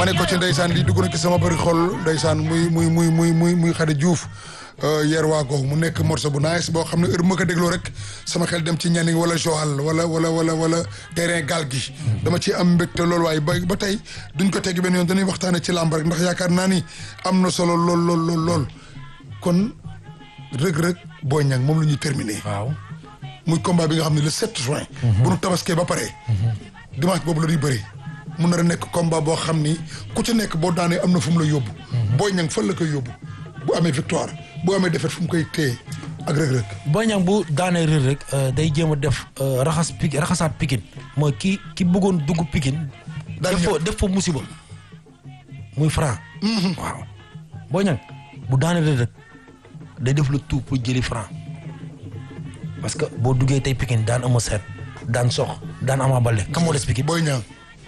ma ne ko ci ndeysaan lii dugg na ci sama bëri xol ndeysaan muy muy muy muy muy muy Xadi Diouf yeer waa googu mu nekk morceau bu nice boo xam ne heure bu ma ko dégloo rek sama xel dem ci ñaning wala Joal wala wala wala wala terrain gaal gi dama ci am mbégte loolu waaye ba ba tey duñ ko tegg benn yoon dañuy waxtaane ci làmb rek ndax yaakaar naa ni am na solo lool lool lool lool kon rëg-rëg Boy Niang moom la ñuy terminer waaw muy combat bi nga xam ne le 7 juin bu nu tabaskee ba pare dimanche boobu la ñuy bëri mun na a nekk combat boo xam ni ku ci nekk boo daanee am na fu mu la yóbbu Boy Niang fan la koy yóbbu bu amee victoire bu amee défaite fu mu koy téye ak rëg-rëg Boy Niang bu daanee Reug Reug day jéem a def raxas pik raxasaat pikin mooy ki ki bëggoon dugg pikin Daal def fa ñëw. def fa musiba muy franc waaw Boy Niang bu daanee Reug Reug day def le tout pour jëli franc parce que boo duggee tey pikin daan ama seet daan sox daan ama balde kam moo des pikin Boy Niang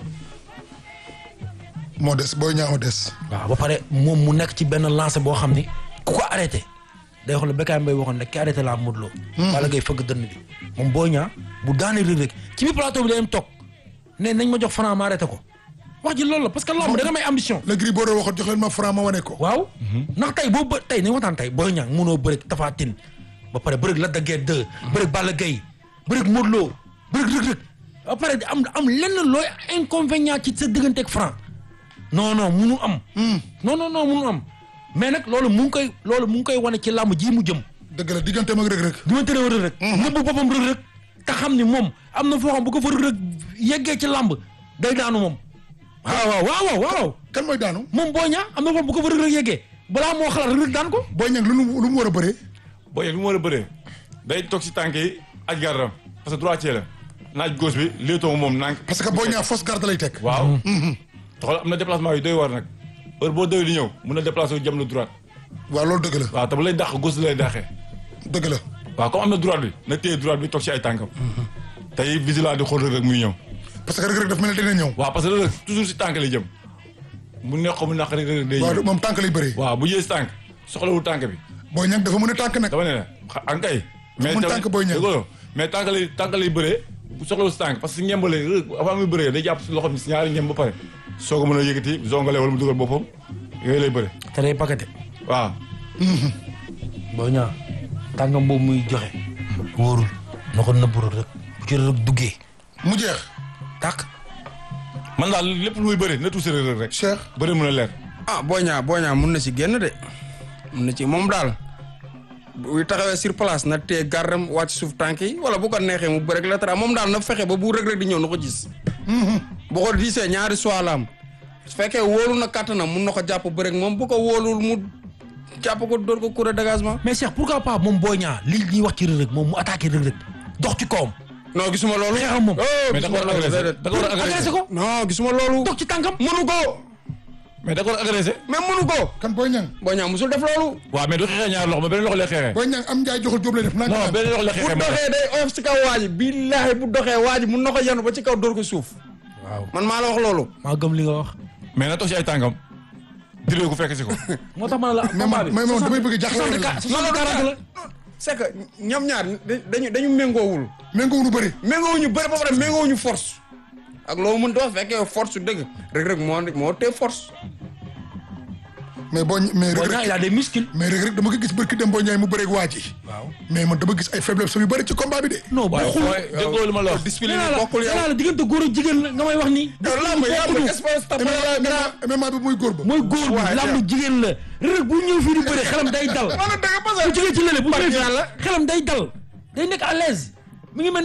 moo des Boy Niang moo des waaw ba pare moom mu nekk ci benn lancé boo xam ni ku ko arrêté day xool Bécaye Mbaye waxoon ne ki arrêté laa Modou Lo wala ngay fëgg dënn bi moom Boy Niang bu daanee Reug Reug ci biir plateau bi day dem toog ne nañ ma jox franc ma arrêté ko wax ji loolu la parce que lamb da nga may ambition le gris boo doon waxoon jox leen ma franc ma wane ko waaw ndax tey boo bë tey nañ waxtaan tey Boy Niang mënoo bëreeg Tapha Tine ba pare bëreeg Lac de Guiers 2 bëreeg Balla Gaye bëreeg Modou Lo bëreeg Reug Reug ba pare am am lenn looy inconvénient ci sa digganteeg franc non non munu am non non non munu am mais nag loolu mu ngi koy loolu mu ngi koy wane ci làmb ji mu jëm dëgg la digganteem ak rëg-rëg di ma tëree Reug Reug nëbbu boppam Reug Reug te xam ni moom am na foo xam bu ko fa Reug Reug yeggee ci làmb day daanu moom waaw waaw waaw waaw waaw kan mooy daanu moom Boy Niang am na foo xam bu ko fa Reug Reug yeggee balaa moo xalaat Reug Reug daan ko Boy Niang lu mu lu mu war a bëree Boy Niang lu mu war a bëree day toog si tànk yi aj gardam parce que droitier la naaj gauche bi léetoo moom nànk parce que Boy Niang fausse garde lay teg waaw taxal am na déplacement yu doy war nag heure boo doy di ñëw mun na déplacé wu jëm la droite waaw loolu dëgg la waaw te bu lay dàq gauche lay dàqee dëgg la waaw comme am na droite bi na téye droite bi toog si ay tànkam tey vigilant di xool Reug Reug muy ñëw parce que rëg-rëg daf mel ne dina ñëw waaw parce que Reug Reug toujours si tànk lay jëm mu neex ko mu naq rek Reug Reug day waaw ñëw moom tànk lay bëree waaw bu jëlee si tànk soxlawul tànk bi Boy Niang dafa mën a tànk nag dama ne la xa- ankay Mun tànk Boy Niang. déggoo mais tànk lay tànk lay bëree bu soxlawul si tànk parce que ñembale Reug Reug avant muy bëree day jàpp si loxo bi si ñaari ñem ba pare soo ko mën a yëkkati zongale wala mu dugal boppam yooyu lay bëre te day paqueté waaw Boy Niang tàngam boobu muy joxe wóorul na ko nëbb Reug Reug bu ci Reug Reug duggee mu jeex tàkk man daal lépp lu muy bëri na tuuti Reug Reug rek Cheikh bëri mën a leer ah Boy Niang Boy Niang mun na ci génn de mun na ci moom daal bu taxawee sur place na tee gardam wàcc suuf tànk yi wala bu ko neexee mu bëreeg la tra moom daal na fexe ba bu Reug Reug di ñëw na ko gis. bu ko diisee ñaari soit la am su fekkee wóolu na kàttanam mun na ko jàpp bëreeg moom bu ko wóolul mu jàpp ko dóor ko cour de dégagement. mais Cheikh pourquoi pas moom Boy Niang li ñuy wax ci Reug Reug moom mu attaqué Reug Reug dox ci kawam non gisuma loolu. xeexam moom. oh mais da ko gisuma war a loolu agressé déedéet. da ko war a agressé agressé ko non gisuma loolu. dox ci tànkam mënu ko mais da ko war a agressé mais mënu ko. kan Boy Niang Boy Niang musul def loolu. waaw mais du xeexee ñaari loxo mais beneen loxo lay xeexee Boy Niang am njaay joxul jóob lay def naa non beneen loxo lay bu xeexee doxee day oyof ci kaw waa ji billaahi bu doxee waa ji mun na ko yanu ba ci kaw dóor ko suuf. waaw man maa la wax loolu. maa gëm li nga wax mais na toog si ay tànkam diree ko fekk si ko moo tax ma ne la mais man mais man damay bëgg jaxle la soixante quarante la c'est que ñoom ñaar dañu dañu méngoowul méngoo nu bëri méngoowuñu bëri ba pare méngoowuñu force ak loo mën wax fekkee force su dëgg Reug Reug moo moo tee force mais boo mais Boy rëg Niang il rëg a des muscles mais rëg rëg dama ko gis barki dem Boy Niang mu bëreeg waa ji waaw mais man dama gis ay faiblesse yu bëri ci combat bi de non bu waaye xul waaye déggoo li ma la wax discipline nee naa yi la bokkul nee yow naa la diggante góor ak jigéen la nga may wax nii yow lamb lamb espace tam MMA bi muy góor ba mooy góor bi waaye làmb jigéen la Reug Reug bu ñëw fii di bëre xelam day dal wala dëgg parce bu jógee ci lële bu Barke ñëwee yàlla. fii xelam day dal day nekk à l'aise mi ngi mel